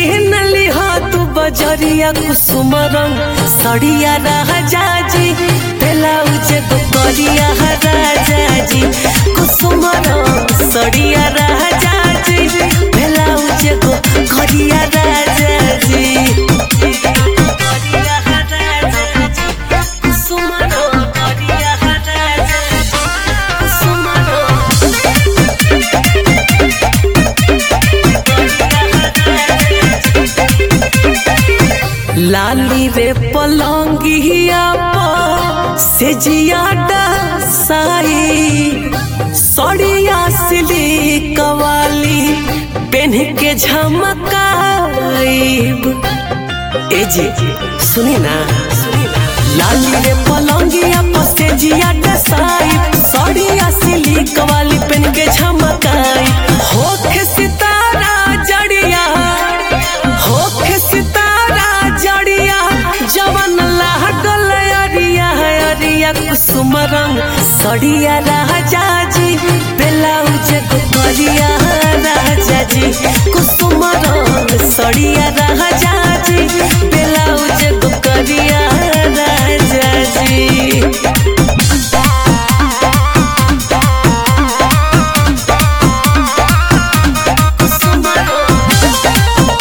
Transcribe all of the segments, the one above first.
किन लिहा तू बजरिया कुसुम रंग सड़िया राजा जी ब्लाउज गोरिया राजा जी कुसुम रंग सड़िया राजा जी ब्लाउज गोरिया राजा जी गोरिया राजा जी कुसुम रंग गोरिया राजा जी कुसुम रंग लाली रे पलंगिया पर से जियाडा साई सड़िया सिली कवाली पेन के झमकाईब ए जी सुनी ना लाली रे पलंगिया पर से जियाडा साई सड़िया सिली कवाली पेन के झमकाई होखे सितारा जड़िया होखे सितारा जड़िया जवन लागल अरिया अरिया कुसुम रंग सड़िया राजा जी ब्लाउज गोरिया राजा जी कुसुम रंग सड़िया राजा जी ब्लाउज गोरिया राजा जी कुसुम रंग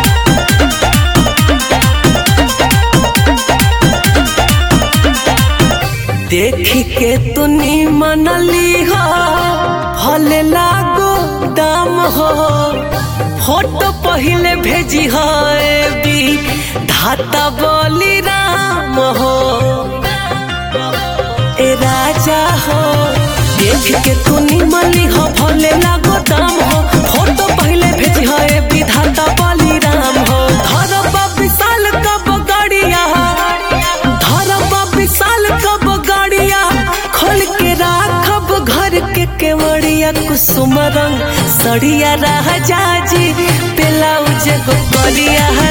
देखी के तुनी मनली हो भले लागो दाम हो फोटो पहले भेजी हो बी धाता बोली राम हो ए राजा हो देख के तुनी मली हो भले लागो दाम हो फोटो पहले भेजी हो ए विधाता बली राम हो धरब विशाल कब गड़िया धरब विशाल कब गड़िया खोल के राखब घर के केवड़िया कुसुम रंग सड़िया राजा जी ब्लाउज गोरिया